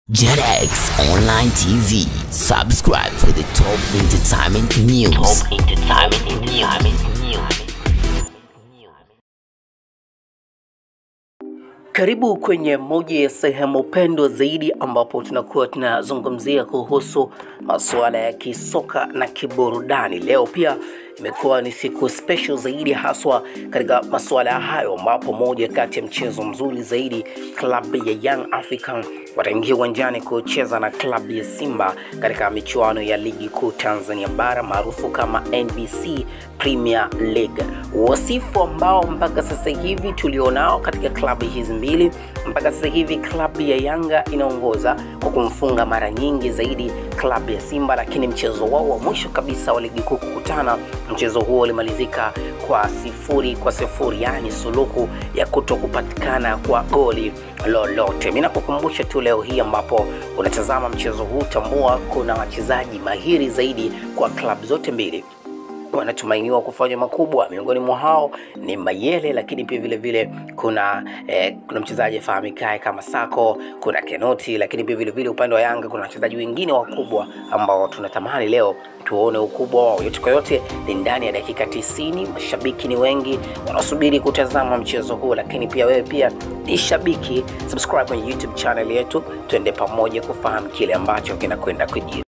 JetX Online TV. Subscribe for the top entertainment news. Top entertainment news. Karibu kwenye moja ya sehemu pendwa zaidi ambapo tunakuwa tunazungumzia kuhusu masuala ya kisoka na kiburudani. Leo pia imekuwa ni siku special zaidi haswa katika masuala hayo, ambapo moja kati ya mchezo mzuri zaidi klabu ya Young African wataingia uwanjani kucheza na klabu ya Simba katika michuano ya ligi kuu Tanzania bara maarufu kama NBC Premier League. Wasifu ambao mpaka sasa hivi tulionao katika klabu hizi mbili, mpaka sasa hivi klabu ya Yanga inaongoza kwa kumfunga mara nyingi zaidi klabu ya Simba, lakini mchezo wao wa mwisho kabisa wa ligi kuu kukutana, mchezo huo ulimalizika kwa sifuri kwa sifuri, yaani suluhu ya kuto kupatikana kwa goli lolote. Mimi nakukumbusha tu leo hii ambapo unatazama mchezo huu, tambua kuna wachezaji mahiri zaidi kwa klabu zote mbili wanatumainiwa kufanya makubwa. Miongoni mwa hao ni Mayele, lakini pia vile vile kuna eh, kuna mchezaji afahamikae kama Sako, kuna Kenoti, lakini pia vile vile upande wa Yanga kuna wachezaji wengine wakubwa ambao tunatamani leo tuone ukubwa wao. Yote kwa yote ni ndani ya dakika tisini. Mashabiki ni wengi wanaosubiri kutazama mchezo huu, lakini pia wewe pia ni shabiki. Subscribe kwenye YouTube channel yetu, tuende pamoja kufahamu kile ambacho kinakwenda kujiri.